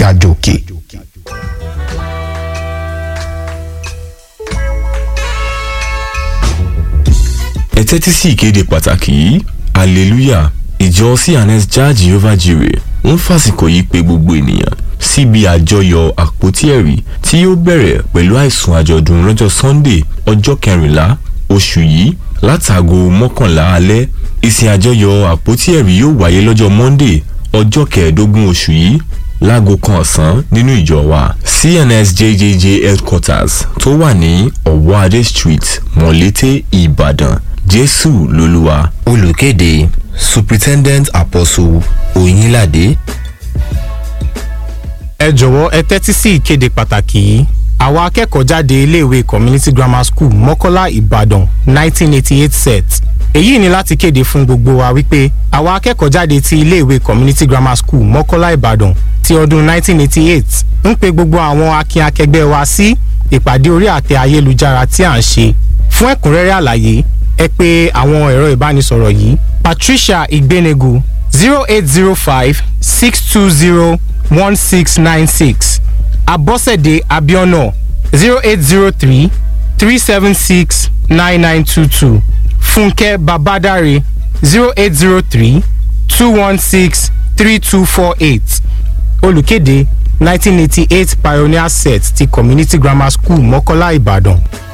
gàjòkè. ẹ tẹ́tí sí ìkéde pàtàkì yìí hallelujah ìjọ cns jah jehovah jireh ń fàsìkò yìí pé gbogbo ènìyàn síbi àjọyọ̀ àpótí ẹ̀rí tí yóò bẹ̀rẹ̀ pẹ̀lú àìsùn àjọ̀dún lọ́jọ́ sunday ọjọ́ kẹrìnlá oṣù yìí látàgò mọ́kànlá alẹ́ ìsìn àjọyọ̀ àpótí ẹ̀rí yóò wáyé lọ́jọ́ monday ọjọ́ kẹẹ̀ẹ́dógún oṣù yìí láago kan ọ̀sán nínú ìjọ wa cns jjj headquarters tó wà ní ọ̀wọ́adé street mọ̀lété ìbàdàn jésù lolúwa. olùkéde superintendent apostle oyinlade. ẹ jọ̀wọ́ ẹ tẹ́tí sí ìkéde pàtàkì yìí àwọn akẹ́kọ̀ọ́ jáde iléèwé community grammar school mọ́kọ́lá ìbàdàn 1988 set èyí ni láti kéde fún gbogbo wa wípé àwọn akẹ́kọ̀ọ́ jáde ti iléèwé community grammar school mọ́kọ́lá ìbàdàn ti ọdún 1988 ń pe gbogbo àwọn akin akẹgbẹ́ wa sí ìpàdé orí àtẹ ayélujára tí à ń ṣe fún ẹ̀kúnrẹ́rẹ́ àlàyé ẹ pé àwọn ẹ̀rọ ìbánisọ̀rọ̀ yìí patricia igbenegu zero eight zero five six two zero one six nine six abọ́sẹ̀dé abiona zero eight zero three three seven six nine nine two two fúnkẹ́ babadare zero eight zero three two one six three two four eight olùkéde nineteen eighty eight pioneer set ti community grammar school mọ́kọ́lá ìbàdàn.